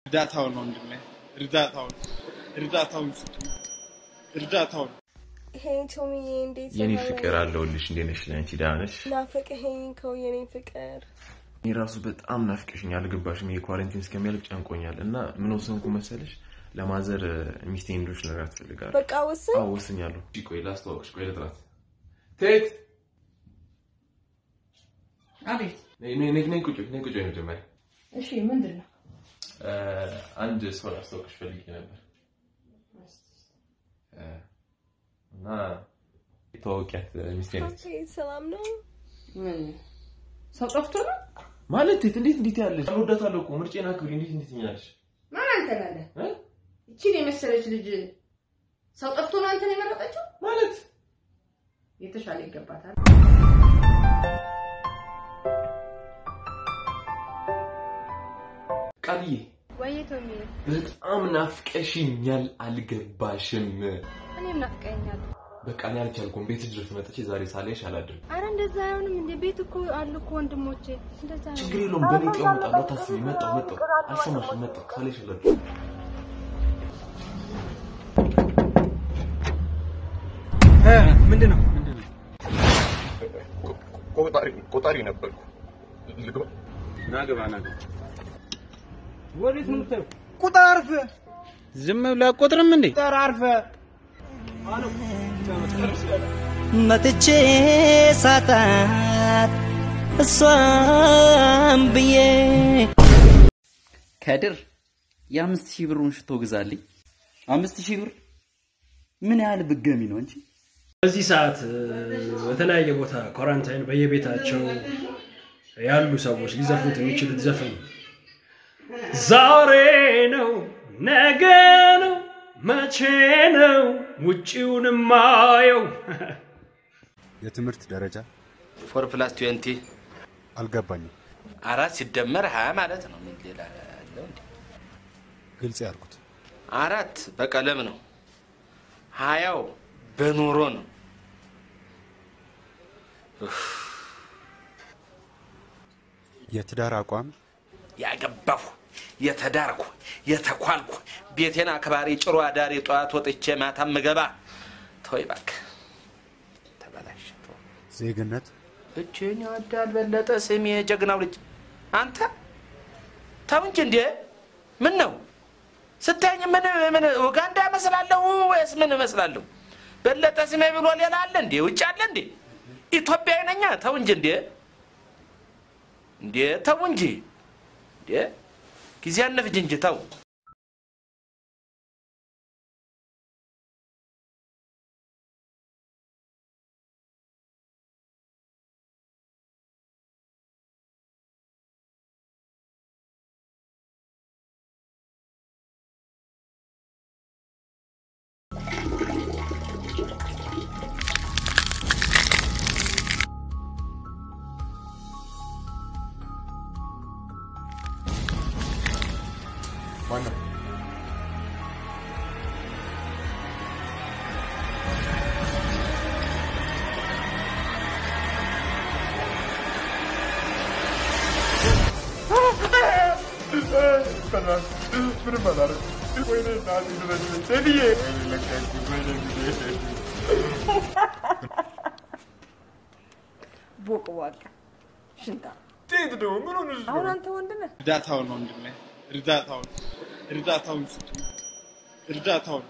እርዳታውን ወንድሜ፣ እርዳታውን እርዳታውን ስጡኝ፣ እርዳታውን ሄይ ቶሚዬ፣ እንዴት የኔ ነህ? ፍቅር አለሁልሽ። እንዴት ነሽ? ለአንቺ ደህና ነሽ? ናፈቀኸኝ እኮ የኔ ፍቅር። እኔ ራሱ በጣም ናፍቀሽኝ አልገባሽም። ይሄ ኳረንቲን እስከሚያልቅ ጨንቆኛል እና ምን ወሰንኩ መሰለሽ? ለማዘር ሚስቴ እንዶች ነገር ትፈልጋለሁ። በቃ ወስን። አዎ ወስኛለሁ። እሺ ቆይ ላስተዋወቅሽ። ቆይ ልጥራት። ቴት አቤት። ነይ ነይ ነይ ነይ ቁጭ በይ፣ ነይ ቁጭ በይ መጀመሪያ እሺ፣ ምንድን ነው? እ፣ አንድ ሰው ላስተዋወቅሽ ፈልጌ ነበር እ፣ እና ተዋወቂያት ሚስቴ ነች ኦኬ፣ ሰላም ነው? ምን ሰው ጠፍቶ ነው? ማለት ቴት እንዴት እንዴት ያለሽ እወዳታለሁ እኮ ምርጬን አክብሪ። እንዴት እንዴት ትኛለሽ? ማን አንተ ላለ እ? እቺን የመሰለች ልጅ ሰው ጠፍቶ ነው አንተን የመረጠችው? ማለት የተሻለ ይገባታል። ቃልዬ ወይ ቶሚዬ፣ በጣም ናፍቀሽኛል፣ አልገባሽም። እኔም ናፍቀኸኛል። በቃ እኔ አልቻልኩም። ቤት ድረስ መጥቼ ዛሬ ሳላይሽ አላድርም። አረ እንደዛ አይሆንም እንዴ! ቤት እኮ አሉ እኮ ወንድሞቼ። እንደዛ አይሆንም። ችግር የለውም። በእኔ ቀን እመጣለሁ። አታስቢ። መጣሁ መጣሁ። አልሰማሽም። መጣሁ። ሳላይሽ አላድርም። ምንድን ነው? ቆጣሪ ነበርኩ። ልግባ? ናግባ ናግባ። ወዴት ነው የምታየው? ቁጠር አርፈህ። ዝም ብለህ አትቆጥርም እንዴ? ቁጠር አርፈህ። መጥቼ ሳጣት እሷም ብዬ ከድር የአምስት ሺህ ብሩን ሽቶ ግዛልኝ። አምስት ሺህ ብር ምን ያህል ብገሚ ነው እንጂ በዚህ ሰዓት እ፣ በተለያየ ቦታ ኳራንታይን በየቤታቸው ያሉ ሰዎች ሊዘፍኑት የሚችሉት ዘፈን ዛሬ ነው ነገ ነው መቼ ነው ውጪውን ማየው የትምህርት ደረጃ ፎር ፕላስ ትዌንቲ አልገባኝም። አራት ሲደመር ሀያ ማለት ነው። ምን ሌላ ያለው እንዴ? ግልጽ ያድርጉት። አራት በቀለም ነው። ሀያው በኑሮ ነው። የትዳር አቋም ያገባሁ የተዳርኩ የተኳልኩ ቤቴን አክባሪ ጭሮ አዳሪ ጠዋት ወጥቼ ማታ ምገባ ተወይ እባክህ ተበላሽ ዜግነት እችን ይወዳል በለጠ ስሜ የጀግናው ልጅ አንተ ተው እንጂ እንዴ ምን ነው ስታየኝ ምን ምን ኡጋንዳ እመስላለሁ ወይስ ምን እመስላለሁ በለጠ ስሜ ብሎ ሌላ አለ እንዴ ውጭ አለ እንዴ ኢትዮጵያዊ ነኛ ተው እንጂ እንዴ እንዴ ተው እንጂ እንዴ ጊዜ አነፍጅ እንጂ ተው ማነው? ምንም አላደረኩም። ወይኔ እናቴ ድረስልኝ። ቴዲዬ ወይኔ ለቀቅኝ። ወይኔ ጊዜ ቦቅ ዋቅ ሽንታ ቴድ ደግሞ ምን ሆነሽ ነው? አሁን አንተ ወንድ ነህ። እርዳታውን ወንድሜ፣ እርዳታውን እርዳታውን ስጡኝ፣ እርዳታውን